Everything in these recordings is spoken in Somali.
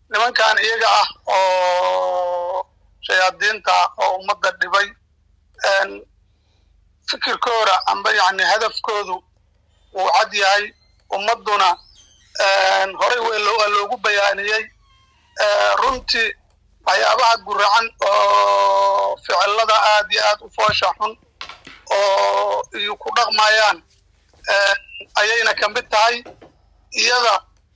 nimankan iyaga ah oo shayaadiinta oo ummadda dhibay fikirkooda amba yani hadafkoodu wuu cad yahay ummadduna horey waa loogu bayaaniyey runtii waxyaabaha guracan oo ficilada aad iyo aad u foosha xun oo iyo ku dhaqmayaan ayayna ka mid tahay iyada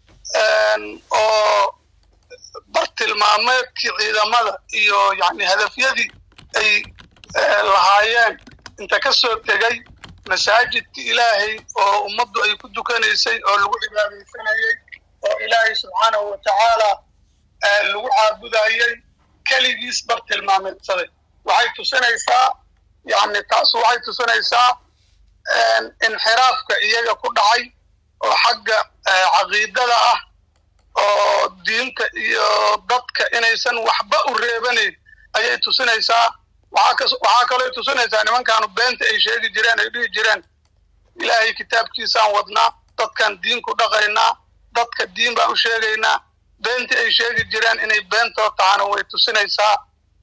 oo bartilmaameedkii ciidamada iyo yani hadafyadii ay lahaayeen inta ka soo tegay masaajidka ilaahay oo ummaddu ay ku dukanaysay oo lagu cibaadaysanayey oo ilaahay subxaanahu wa tacaala lagu caabudayey keligiis bartilmaameedsaday waxay tusinaysaa yani taas waxay tusinaysaa inxiraafka iyaga ku dhacay oo xagga caqiidada ah oo diinta iyo dadka inaysan waxba u reebanayn ayay tusinaysaa waxaa kaloo tusinaysaa nimankaanu beenta ay sheegi jireen ay dhihi jireen ilaahay kitaabkiisaan wadnaa dadkan diin ku dhaqaynaa dadka diin baan u sheegaynaa beentii ay sheegi jireen inay beentoo tahana way tusinaysaa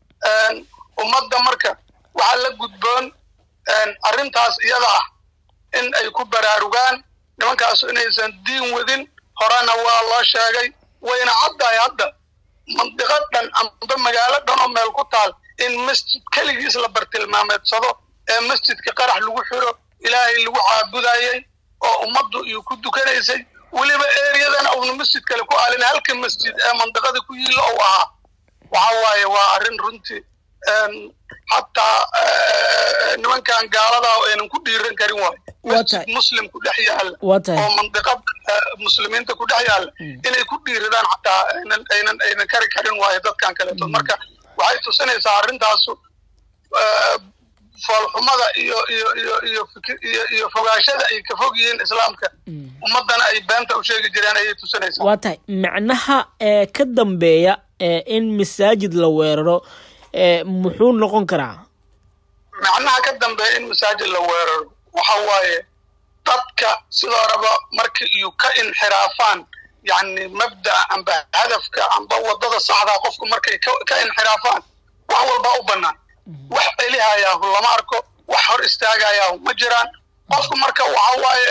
ummadda marka waxaa la gudboon arrintaas iyada ah in ay ku baraarugaan nimankaasu inaysan diin wadin horena waa loo sheegay wayna caddahay hadda mandiqad dhan amba magaalo dhan oo meel ku taal in masjid keligiis la bartilmaameedsado ee masjidka qarax lagu xiro ilaahay lagu caabudayey oo ummaddu iyo ku dukanaysay weliba eriyadana uuna masjid kale ku aalin halka masjid ee mandiqada ku yiilla ou ahaa waxa waaye waa arrin runtii xataa nimankan gaaladaa aynan ku dhiiran karin waayo masjid muslim ku dhex yaalla oo mandiqad muslimiinta ku dhex yaalla inay ku dhiiradaan xataa aynan aynan aynan kari karin waayo dadkan kaleeto marka waxay tusinaysaa arrintaasu foolxumada iyo iyo iyo iyo iyo iyo fogaashada ay ka fog yihiin islaamka ummaddana ay beenta u sheegi jireen ayay tusinaysaa waa tahay macnaha ee ka dambeeya in masaajid la weeraro muxuu noqon karaa macnaha ka dambeeya in masaajid la weeraro waxa waaye dadka sidoo raba marka iyo ka inxiraafaan yani mabda'a amba hadafka amba waddada saxdaa qofku markay ka inxiraafaan wax walbaa u bannaan wax celihayaahu lama arko wax hor istaagayaahu ma jiraan qofku marka waxa waaye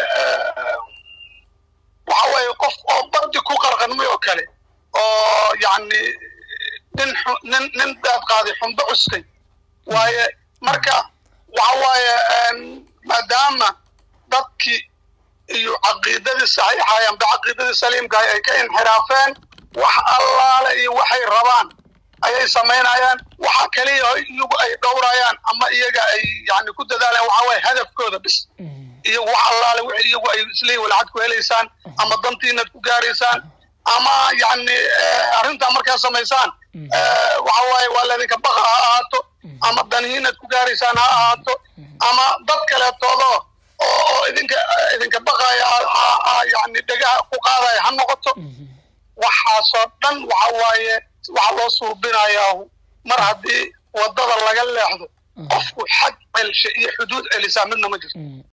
waxa waaye qof oo bardi ku qarqanmay oo kale oo yani nin nin nin daad qaaday xumbo cuskay waaye marka waxa waaye maadaama dadkii iyo caqiidadii saxiixay amba caqiidadii saliimkahay ay ka inxiraafeen wax allaale iyo waxay rabaan ayay samaynayaan waxa kaliya iyagu ay dhowrayaan ama iyaga ay yani ku dadaalayaan waxa waaye hadafkooda bis iyo wax allaale wixii iyagu ay isleeyihin walacad ku helaysaan ama dantiinaad ku gaaraysaan ama yani arrintaa markaa samaysaan waxa waaye waa laydinka baqa ha ahaato ama danihiinaad ku gaaraysaan ha ahaato ama dad kaleetoodo oo oo idinka idinka baqaya yani dhegaha ku qaadaya ha noqoto waxaasoo dhan waxa waaye waxa loo suubinayaa mar haddii waddada laga leexdo qofku xad celshe iyo xuduud celisaa midna ma jirto